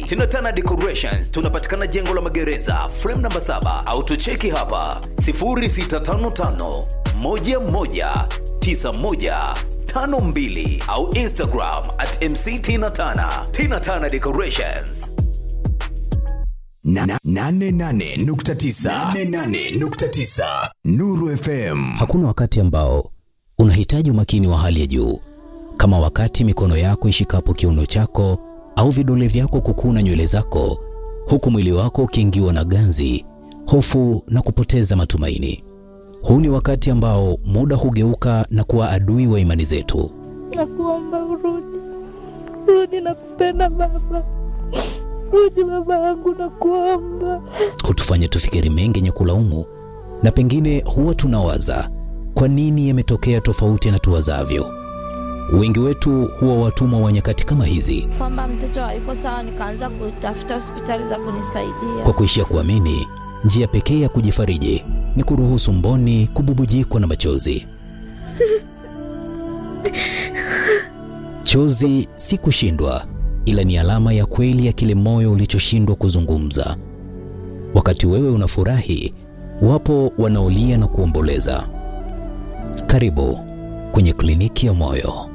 Tinatana Decorations tunapatikana jengo la magereza frame namba 7 au tucheki hapa 0655 11 9152 au Instagram at MC Tina Tana. Tina Tana Decorations. Na- na- nane nane nukta tisa. Nane nane nukta tisa. Nuru FM. Hakuna wakati ambao unahitaji umakini wa hali ya juu kama wakati mikono yako ishikapo kiuno chako au vidole vyako kukuna nywele zako, huku mwili wako ukiingiwa na ganzi, hofu na kupoteza matumaini. Huu ni wakati ambao muda hugeuka na kuwa adui wa imani zetu. Nakuomba urudi, rudi, nakupenda baba, rudi baba yangu, nakuomba. hutufanya tufikiri mengi yenye kulaumu, na pengine huwa tunawaza kwa nini yametokea tofauti na tuwazavyo. Wengi wetu huwa watumwa wa nyakati kama hizi, Kwamba mtoto hayuko sawa, nikaanza kutafuta hospitali za kunisaidia. kwa kuishia kuamini njia pekee ya kujifariji ni kuruhusu mboni kububujikwa na machozi. Chozi si kushindwa, ila ni alama ya kweli ya kile moyo ulichoshindwa kuzungumza. Wakati wewe unafurahi, wapo wanaolia na kuomboleza. Karibu kwenye kliniki ya moyo.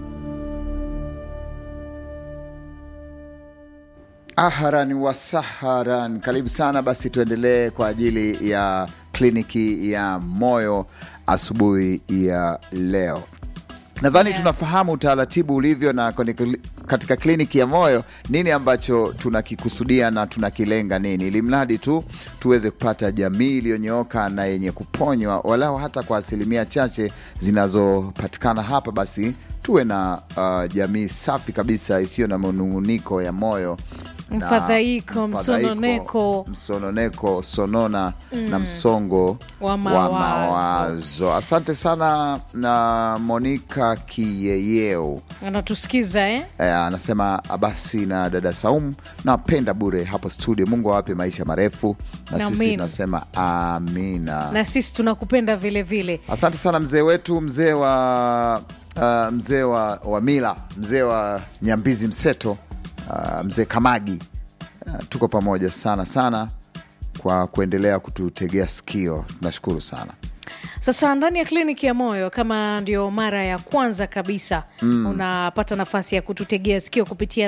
Ahlan wa sahlan, karibu sana. Basi tuendelee kwa ajili ya kliniki ya moyo asubuhi ya leo. Nadhani tunafahamu utaratibu ulivyo na kwenye kli- katika kliniki ya moyo nini ambacho tunakikusudia na tunakilenga nini, ili mradi tu tuweze kupata jamii iliyonyooka na yenye kuponywa, walau hata kwa asilimia chache zinazopatikana hapa, basi tuwe na uh, jamii safi kabisa isiyo na manung'uniko ya moyo na Mfadhaiko, msononeko. msononeko, sonona na msongo Wa mawazo. mawazo. Asante sana na Monica Kiyeyeu anatusikiza eh? eh, anasema basi na dada Saumu nawapenda bure hapo studio. Mungu awape maisha marefu, na sisi Amin. tunasema amina. na sisi tunakupenda vile vile Asante sana mzee wetu, mzee wa uh, mzee wa, wa mila, mzee wa Nyambizi Mseto, uh, mzee Kamagi. Uh, tuko pamoja sana sana kwa kuendelea kututegea sikio, tunashukuru sana. sasa ndani ya kliniki ya moyo kama ndio mara ya kwanza kabisa mm. unapata nafasi ya kututegea sikio kupitia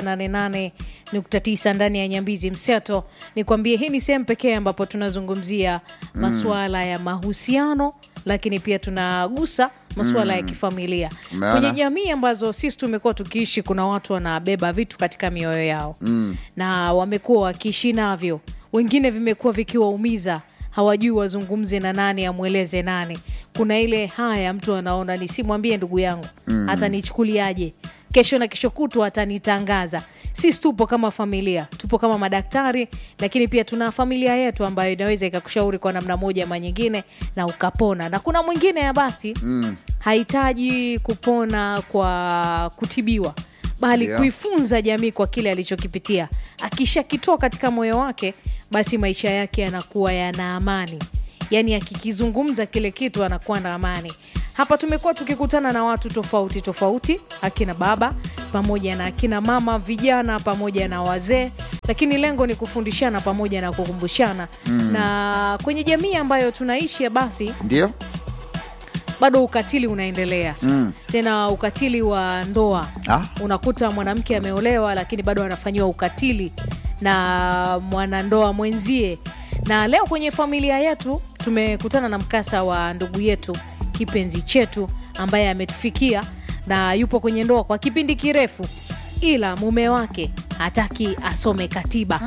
88.9 ndani ya nyambizi mseto ni kwambie hii ni sehemu pekee ambapo tunazungumzia masuala ya mahusiano lakini pia tunagusa masuala ya kifamilia Umeona? kwenye jamii ambazo sisi tumekuwa tukiishi kuna watu wanabeba vitu katika mioyo yao mm. na wamekuwa wakiishi navyo wengine vimekuwa vikiwaumiza hawajui wazungumze na nani amweleze nani kuna ile haya mtu anaona nisimwambie ndugu yangu mm. atanichukuliaje kesho na kesho kutwa atanitangaza sisi tupo kama familia tupo kama madaktari lakini pia tuna familia yetu ambayo inaweza ikakushauri kwa namna moja ama nyingine na ukapona na kuna mwingine ya basi mm. hahitaji kupona kwa kutibiwa bali Ndio. kuifunza jamii kwa kile alichokipitia akishakitoa katika moyo wake basi maisha yake yanakuwa yana amani yaani akikizungumza kile kitu anakuwa na amani hapa tumekuwa tukikutana na watu tofauti tofauti akina baba pamoja na akina mama vijana pamoja na wazee lakini lengo ni kufundishana pamoja na kukumbushana mm. na kwenye jamii ambayo tunaishi ya basi Ndio bado ukatili unaendelea mm. tena ukatili wa ndoa Ah. unakuta mwanamke ameolewa lakini bado anafanyiwa ukatili na mwanandoa mwenzie na leo kwenye familia yetu tumekutana na mkasa wa ndugu yetu kipenzi chetu ambaye ametufikia na yupo kwenye ndoa kwa kipindi kirefu ila mume wake hataki asome katiba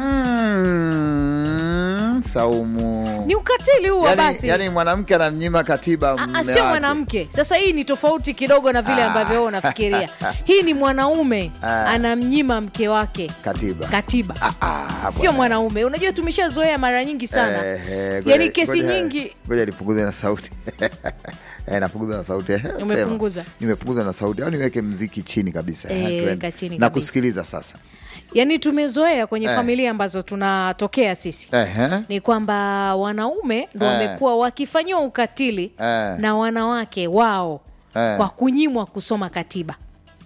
mm, Saumu ni ukatili huo yani, basi yani mwanamke anamnyima katiba Ah, ah, mume sio wake. mwanamke sasa hii ni tofauti kidogo na vile ambavyo wewe unafikiria hii ni mwanaume Ah. anamnyima mke wake katiba katiba Ah, sio bwana. mwanaume unajua tumeshazoea mara nyingi sana Eh, ngoja- yaani kesi ngoja- nyingi ngoja nipunguze na sauti Eh, napunguza na sauti eh, sema. Umepunguza? nimepunguza na sauti au niweke mziki chini kabisa Eh, tuende. weka chini na kabisa. kusikiliza sasa yaani tumezoea kwenye Eh. familia ambazo tunatokea sisi Ehe. ni kwamba wanaume ndo Eh. wamekuwa wakifanyiwa ukatili Eh. na wanawake wao Eh. kwa kunyimwa kusoma katiba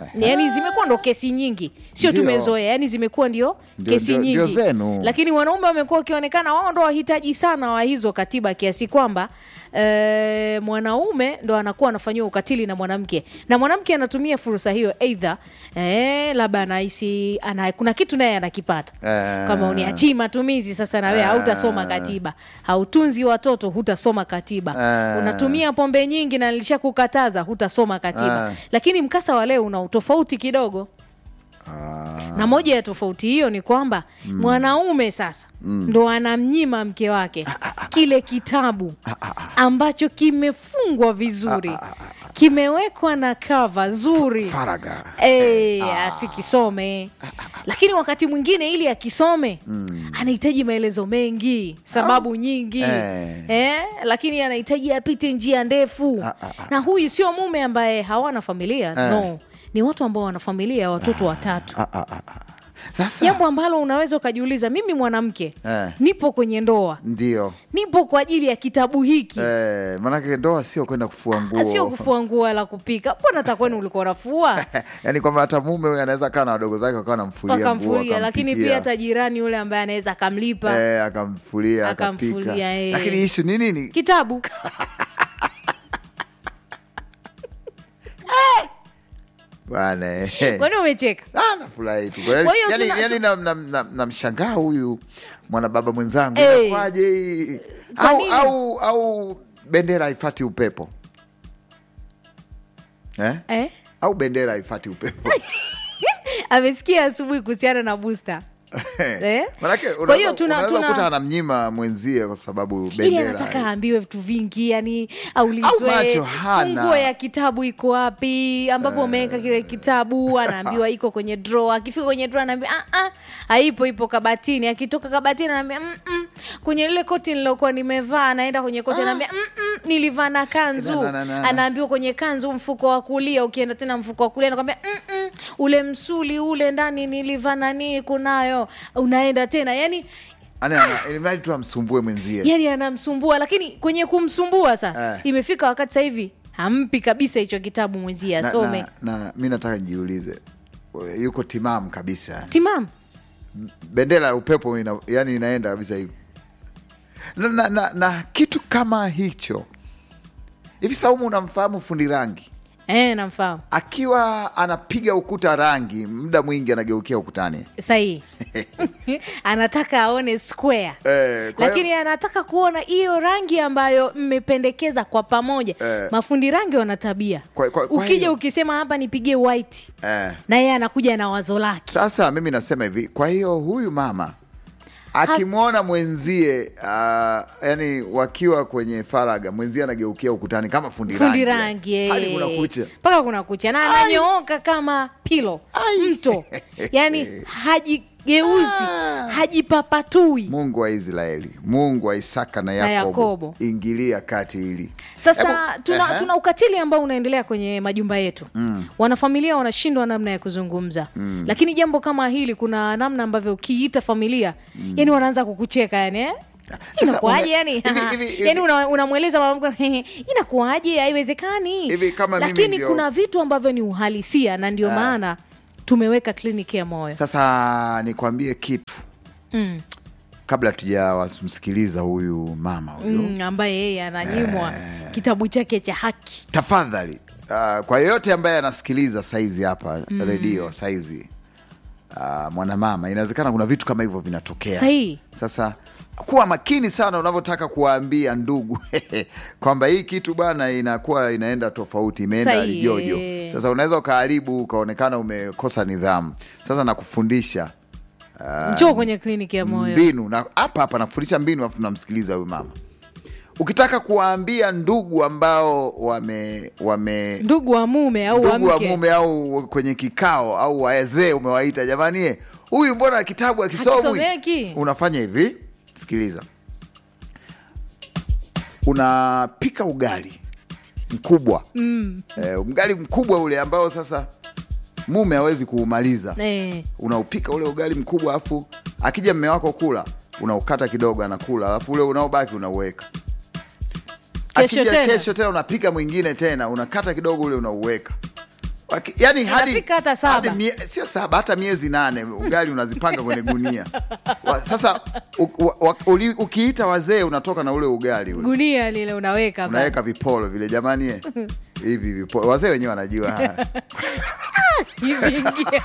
yani zimekuwa ndo kesi nyingi sio Ndio. tumezoea yani zimekuwa ndio Ndio- kesi ndio- nyingi ndio zenu. lakini wanaume wamekuwa wakionekana wao ndo wahitaji sana wa hizo katiba kiasi kwamba e, mwanaume ndo anakuwa anafanyiwa ukatili na mwanamke na mwanamke anatumia fursa hiyo eidha e, labda anahisi ana, kuna kitu naye anakipata Eh. kama uniachii matumizi sasa nawe hautasoma katiba hautunzi watoto hutasoma katiba Eh. unatumia pombe nyingi na nilishakukataza hutasoma katiba Eh. lakini mkasa wa leo una utofauti kidogo na moja ya tofauti hiyo ni kwamba mwanaume sasa ndo anamnyima mke wake kile kitabu ambacho kimefungwa vizuri kimewekwa na kava zuri Faraga. Eh, asikisome lakini wakati mwingine ili akisome anahitaji maelezo mengi sababu nyingi Eh. eh, lakini anahitaji apite njia ndefu na huyu sio mume ambaye hawana familia no ni watu ambao wana familia ya watoto watatu Ah, ah, ah, ah. Sasa jambo ambalo unaweza ukajiuliza mimi mwanamke Eh. nipo kwenye ndoa ndio nipo kwa ajili ya kitabu hiki eh, manake ndoa sio kwenda kufua nguo sio kufua nguo wala kupika mbona hata kwenu ulikuwa unafua yaani kwamba hata mume huyu anaweza kaa na wadogo zake wakawa namfulia nguo akamfulia lakini akampikia. pia hata jirani yule ambaye anaweza akamlipa eh, akamfulia Akamfulia, akapika eh. lakini ishu ni nini kitabu bwana eh. kwani umecheka Ah, nafurahi tu Kwa hiyo yani, tuna- yani namshangaa na, na, namshangaa huyu mwanababa mwenzangu Eh. inakuwaje hii? Kwa au, nini? au, au bendera haifati upepo eh? eh? au bendera haifati upepo amesikia asubuhi kuhusiana na busta Eh? manake Kwa hiyo unaweza tuna- unaweza tuna- kukuta anamnyima mwenzie kwa sababu ili bendera anataka aambiwe vitu vingi yani aulizwe Au macho hana. funguo ya kitabu iko wapi ambapo umeweka kile kitabu anaambiwa iko kwenye draw akifika kwenye draw anaambiwa ah, ah, haipo ipo kabatini akitoka kabatini anaambia mm, mm, kwenye lile koti nilokuwa nimevaa anaenda kwenye koti anaambia mm, mm, nilivaa na kanzu Na, na, na, na. anaambiwa kwenye kanzu mfuko wa kulia ukienda tena mfuko wa kulia anakwambia mm, mm, ule msuli ule ndani nilivaa nanii kunayo unaenda tena yani Ana- ana- ili mradi tu amsumbue mwenzie yani anamsumbua lakini kwenye kumsumbua sasa Eh. imefika wakati sasa hivi hampi kabisa hicho kitabu mwenzie na, asome na, na mi nataka nijiulize yuko timamu kabisa timam bendera ya upepo ina, yani inaenda kabisa hivi na, na, na, na kitu kama hicho hivi saumu unamfahamu fundi rangi eh, namfahamu akiwa anapiga ukuta rangi muda mwingi anageukia ukutani sahii anataka aone square Eh, kwa hiyo- lakini anataka kuona hiyo rangi ambayo mmependekeza kwa pamoja Eh. mafundi rangi wana tabia Kwa- kwa- kwa ukija hiyo- ukisema hapa nipigie white eh, na yeye anakuja na wazo lake sasa mimi nasema hivi kwa hiyo huyu mama akimwona mwenzie uh, yani wakiwa kwenye faraga mwenzie anageukia ukutani kama fundi, fundi rangi, rangi hadi eh. kuna kucha mpaka kuna kucha na ananyooka kama pilo mto yani hajigeuzi Ah. hajipapatui mungu wa israeli mungu wa isaka na yakobo, Yakobo. ingilia kati hili sasa Hebu- tuna, Ehe. tuna ukatili ambao unaendelea kwenye majumba yetu mm. wanafamilia wanashindwa namna ya kuzungumza mm. lakini jambo kama hili kuna namna ambavyo ukiita familia mm. yani wanaanza kukucheka yani eh? Sasa inakuaje une- yani hivi- hivi- hivi- yani una- unamweleza mwanamke inakuaje haiwezekani Hivi kama mimi lakini ndio- kuna vitu ambavyo ni uhalisia na ndio maana tumeweka kliniki ya moyo sasa nikwambie kitu mm. kabla tujawamsikiliza huyu mama huyu Mm, ambaye yeye ananyimwa kitabu chake cha haki tafadhali uh, kwa yeyote ambaye anasikiliza saizi hapa mm. redio saizi uh, mwanamama inawezekana kuna vitu kama hivyo vinatokea Sahihi. sasa kuwa makini sana unavyotaka kuwaambia ndugu kwamba hii kitu bwana inakuwa inaenda tofauti imeenda Sahihi. lijojo sasa unaweza ukaharibu ukaonekana umekosa nidhamu sasa nakufundisha njoo kwenye kliniki ya moyo mbinu na hapa hapa nafundisha mbinu afu tunamsikiliza huyu mama ukitaka kuwaambia ndugu ambao wame wame ndugu wa mume au wa ndugu wa mke mume au kwenye kikao au wazee umewaita jamani eh, huyu mbona kitabu akisomwi Hakisomeki. unafanya hivi sikiliza unapika ugali mkubwa mm. eh, ugali mkubwa ule ambao sasa mume hawezi kuumaliza Eh. unaupika ule ugali mkubwa alafu akija mme wako kula unaukata kidogo anakula alafu ule unaobaki unauweka Kesho akija tena? kesho tena unapika mwingine tena unakata kidogo ule unauweka Waki- yani hadi, Inafika hata saba. hadi mie, sio saba hata miezi nane ugali unazipanga kwenye gunia wa, sasa u, u, wa- uli, ukiita wazee unatoka na ule ugali ule gunia lile unaweka pale. unaweka vipolo vile jamani eh, hivi vipolo wazee wenyewe wanajua haya. hivi ingia.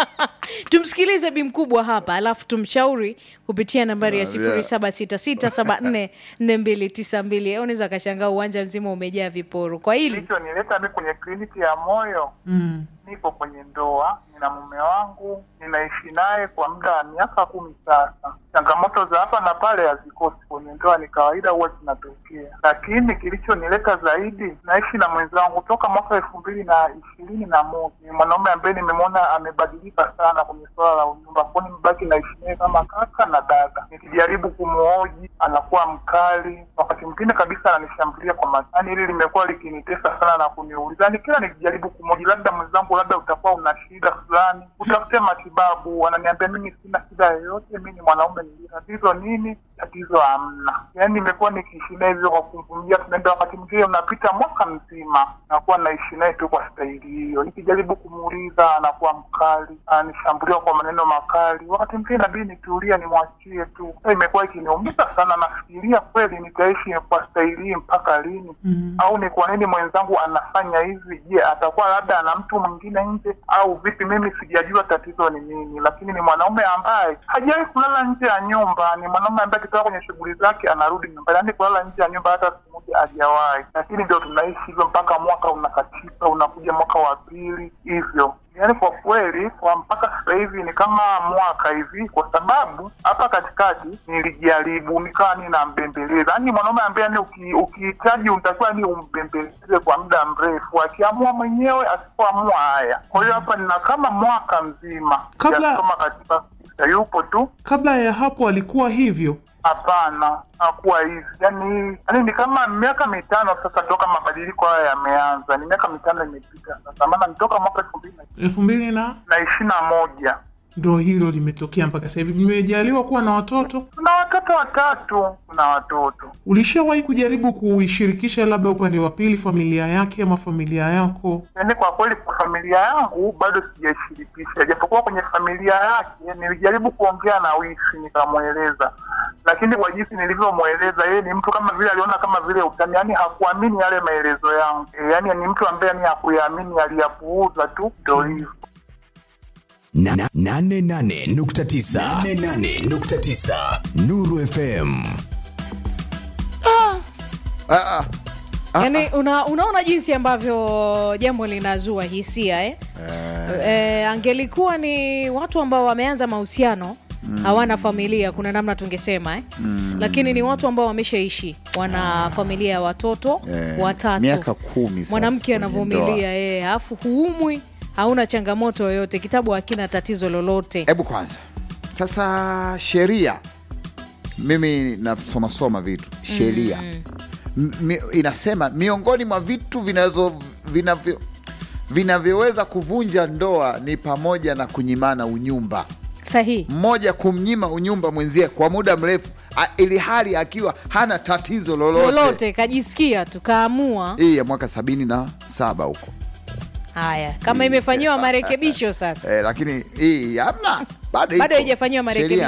tumsikilize bi mkubwa hapa alafu tumshauri kupitia nambari ya Yeah. sifuri saba sita sita saba nne nne mbili tisa mbili unaweza akashangaa uwanja mzima umejaa viporo kwa hili kilichonileta mi kwenye kliniki ya moyo mm. nipo kwenye ndoa nina mume wangu ninaishi naye kwa muda wa miaka kumi sasa changamoto za hapa na pale hazikosi kwenye ndoa ni kawaida huwa zinatokea lakini kilichonileta zaidi naishi na mwenzangu toka mwaka elfu mbili na ishirini na moja ni mwanaume ambaye nimemwona amebadilika sana kwenye suala la unyumba kwao nimebaki naishi naye kama kaka na dada nikijaribu kumhoji anakuwa mkali wakati mwingine kabisa ananishambulia kwa matani hili limekuwa likinitesa sana na kuniuliza yani kila nikijaribu kumhoji labda mwenzangu labda utakuwa una shida fulani utafute matibabu ananiambia mimi sina shida yoyote mi ni mwanaume nili tatizo nini tatizo hamna yaani nimekuwa nikiishi naye hivyo kwa kumvumilia tunaenda wakati mwingine unapita mwaka mzima nakuwa naishi naye tu kwa staili hiyo nikijaribu kumuuliza anakuwa mkali ananishambulia kwa maneno makali wakati mwingine nabidi nitulia nimwachie tu Sasa imekuwa ikiniumiza sana nafikiria kweli nitaishi kwa staili hii mpaka lini mm. au ni kwa nini mwenzangu anafanya hivi je atakuwa labda ana mtu mwingine nje au vipi mimi sijajua tatizo ni nini lakini ni mwanaume ambaye hajawahi kulala nje ya nyumba ni mwanaume ambaye akitoka kwenye shughuli zake anarudi nyumbani yaani kulala nje ya nyumba hata siku moja hajawahi lakini ndio tunaishi hivyo mpaka mwaka unakatika unakuja mwaka wa pili hivyo yaani kwa kweli kwa mpaka sasa hivi ni kama mwaka hivi kwa sababu hapa katikati nilijaribu nikawa ninambembeleza yaani mwanaume ambaye yani uki- ukihitaji unatakiwa ni umbembeleze kwa muda mrefu akiamua mwenyewe asipoamua haya kwa hiyo hapa nina kama mwaka mzima Kabla- sijasoma katika yupo tu Kabla ya hapo alikuwa hivyo. Hapana, hakuwa hivi. Yani, yani ni kama miaka mitano sasa toka mabadiliko haya yameanza, ni miaka mitano imepita sasa, maana nitoka mwaka elfu mbili na- elfu mbili na na ishirini na moja. ndo hilo limetokea mpaka sasa hivi. Mmejaliwa kuwa na watoto. Tuna watoto watatu, tuna watoto Ulishawahi kujaribu kuishirikisha labda upande wa pili, familia yake ama familia yako? yaani kwa kweli kwa familia yangu bado sijaishirikisha, japokuwa kwenye familia yake nilijaribu kuongea na wifi nikamweleza, lakini kwa jinsi nilivyomweleza yeye ni mtu kama vile aliona kama vile utani, yaani hakuamini yale maelezo yangu e, yaani ni mtu ambaye ni hakuyaamini, aliyapuuza tu, ndo hivyo. Na- na- nane nane nukta tisa. Nane nane nukta tisa. Nuru FM Ah, ah, yani una, unaona jinsi ambavyo jambo linazua hisia eh? Eh, angelikuwa ni watu ambao wameanza mahusiano hawana familia kuna namna tungesema eh? lakini ni watu ambao wameshaishi wana familia ya watoto Eh, watatu miaka kumi sasa mwanamke kwenye anavumilia eh, alafu huumwi hauna changamoto yoyote kitabu hakina tatizo lolote hebu kwanza sasa sheria mimi nasomasoma vitu sheria M- mi- inasema miongoni mwa vitu vinazo vinavyo vinavyoweza kuvunja ndoa ni pamoja na kunyimana unyumba sahihi mmoja kumnyima unyumba mwenzie kwa muda mrefu a- ili hali akiwa hana tatizo lolote, lolote kajisikia tukaamua hii ya mwaka sabini na saba huko haya kama imefanyiwa marekebisho sasa eh, lakini hii hamna bado Bado iko. haijafanyiwa Sheria marekebisho.